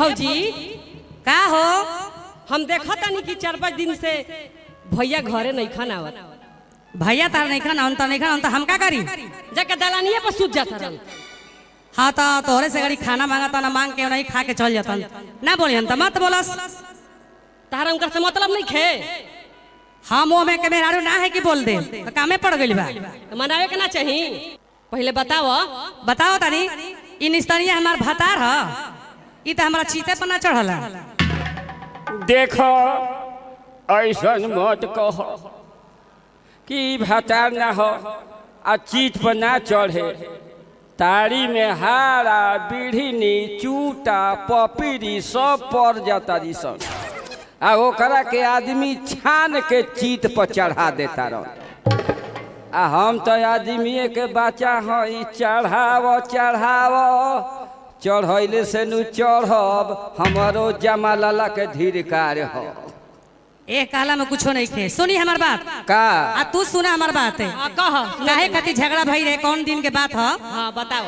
भौजी का हो हम देखा तानी कि चार पाँच दिन से भैया घरे नहीं खाना आवत भैया तार नहीं खाना हम तो नहीं खाना हम तो हम का करी जाके दलानिए पर सूत जाता रहन हाँ तो तोहरे से गड़ी खाना मांगा ना मांग के नहीं खा के चल जाता ना बोली हम तो मत बोलस तारा उनकर से मतलब नहीं खे हाँ मुँह में के मेहरारू ना है कि बोल दे तो कामे पड़ गई बा तो मनावे के ना चाही पहले बताओ बताओ तनी इ निस्तरिया हमार भतार ह इ तो हमारा चीते पर ना चढ़ला देख ऐसन मत कह कि भतार ना हो आ चीत पर ना चढ़े तारी में हारा बीढ़नी चूटा पपीरी सब पड़ जाता जी सब आ ओकरा के आदमी छान के चीत पर चढ़ा देता रह आ हम तो आदमी के बच्चा हई चढ़ाव चढ़ाव चढ़ैले से नु चढ़ब हमारो जमा लाला के धीरकार हो ए कहला में कुछो नहीं खे सुनी हमार बात का आ तू सुना हमार बात है हाँ, कह काहे खातिर झगड़ा भई रहे कौन दिन के बात ह हाँ बताओ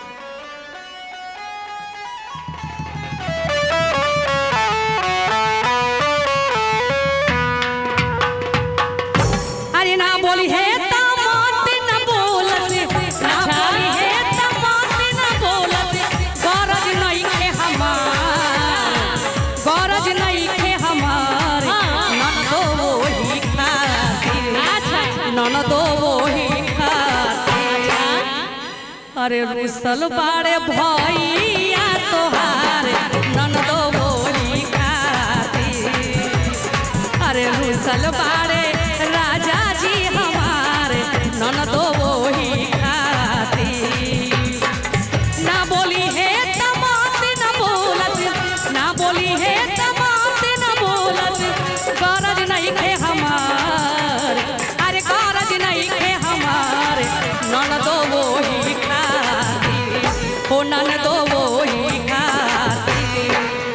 अरे ना बोली है त मत न बोलत ना बोली है त मत न बोलत गरज नहीं के हमार गरज नहीं के हमार नन दो वही खातिर नन दो वही खातिर अरे रुसल बाड़े भैया तोहार नन दो वही खातिर अरे रुसल बाड़े राजा जी हमारे नन दो वही खाती ना बोली है तमात न बोलत ना बोली है तमात न बोलत गरज नहीं खे हमार अरे गरज नहीं खे हमार नन दो वही खाती हो नन दो वही खाती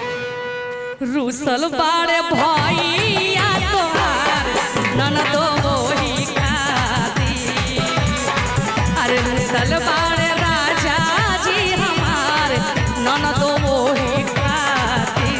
रुसल बाड़े भैया तोहार नन दो वही खाती अरे रुसल बाड़े राजा जी हमार नन दो वही खाती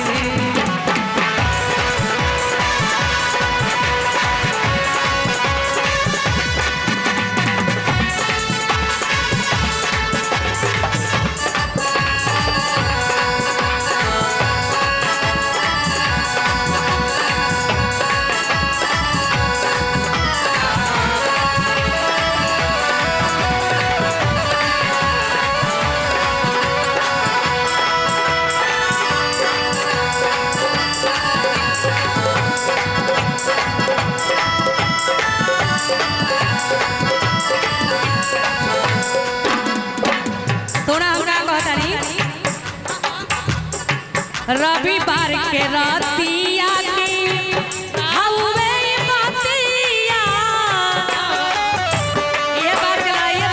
सोना हमरा कहतानी रविवार के रातिया के हउवे ई बातिया ये बात चलाइए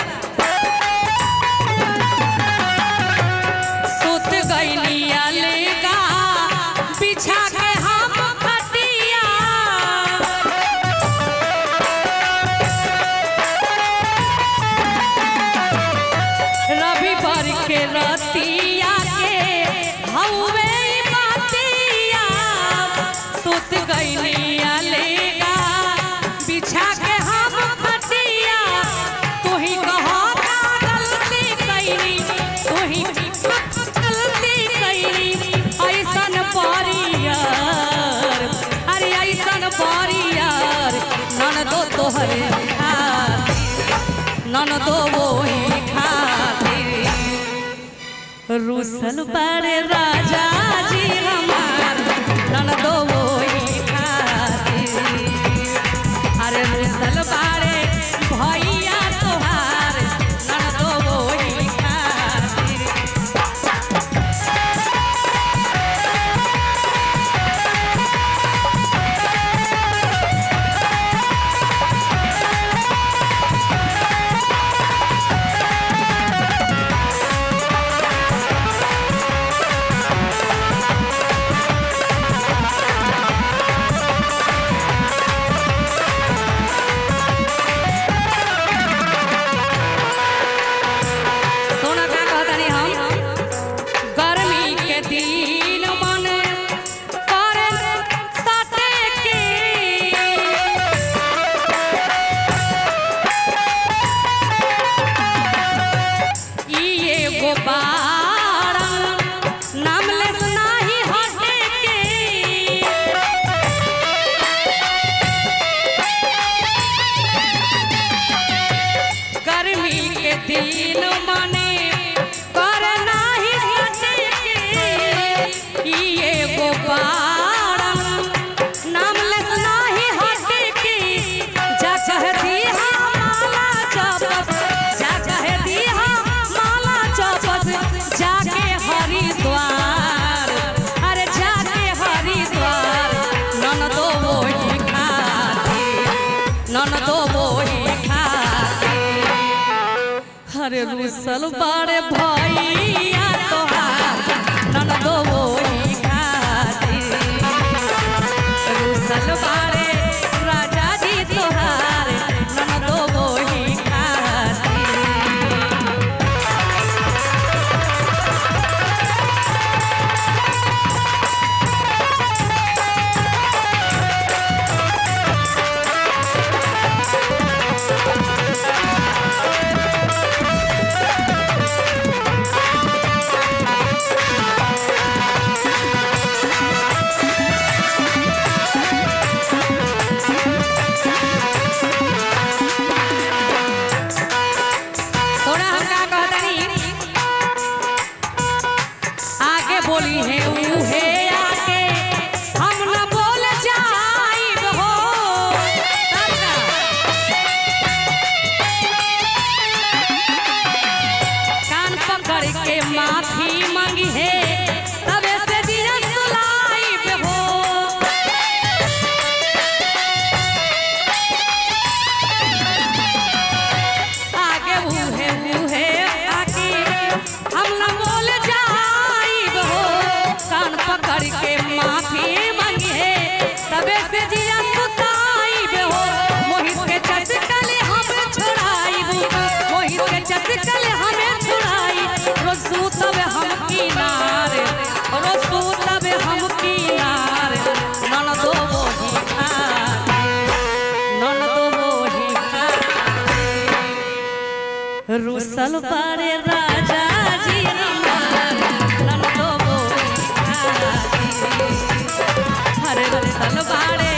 सुत गइलिया लेगा बिछा के हम खटिया रविवार के रतिया के हउवे ई बातिया सुत गइलिया लेगा बिछा के हम खटिया तू ही कहो का गलती कइनी तू ही गलती कइनी ऐसन परियार अरे ऐसन परियार नन दो तोहरे खातिर नन दो वही खातिर रुसल बड़े राजा जी हमार नन दो वही खातिर अरे रुसल बड़े भैया तोहार नन दो वही खातिर Thank हरे रुसल बाड़े भैया तोहार ननदो वही खातिर रुसल बाड़े राजा जी तोहार ननदो वही खातिर थोड़ा हम का कहतनी आगे बोली है उहे आगे हम न बोल जाइब हो तब का? कान पकड़ के माफी मांगी है तबे से दिया सुलाइब हो आगे उहे उहे आगे हम न बोल जाइब हो कान पकड़ के माफी मांगे तबे से जिया सुताइब हो मोहित के चटकल हम छोड़ाइब मोहित के चटकल हमें छोड़ाई रोसू तब हम किनारे रोसू तब हम किनारे नन दो वही खाते नन दो वही खाते रुसल बारे राजा जी हमार ननदो बोली खाती हरे रुसल बारे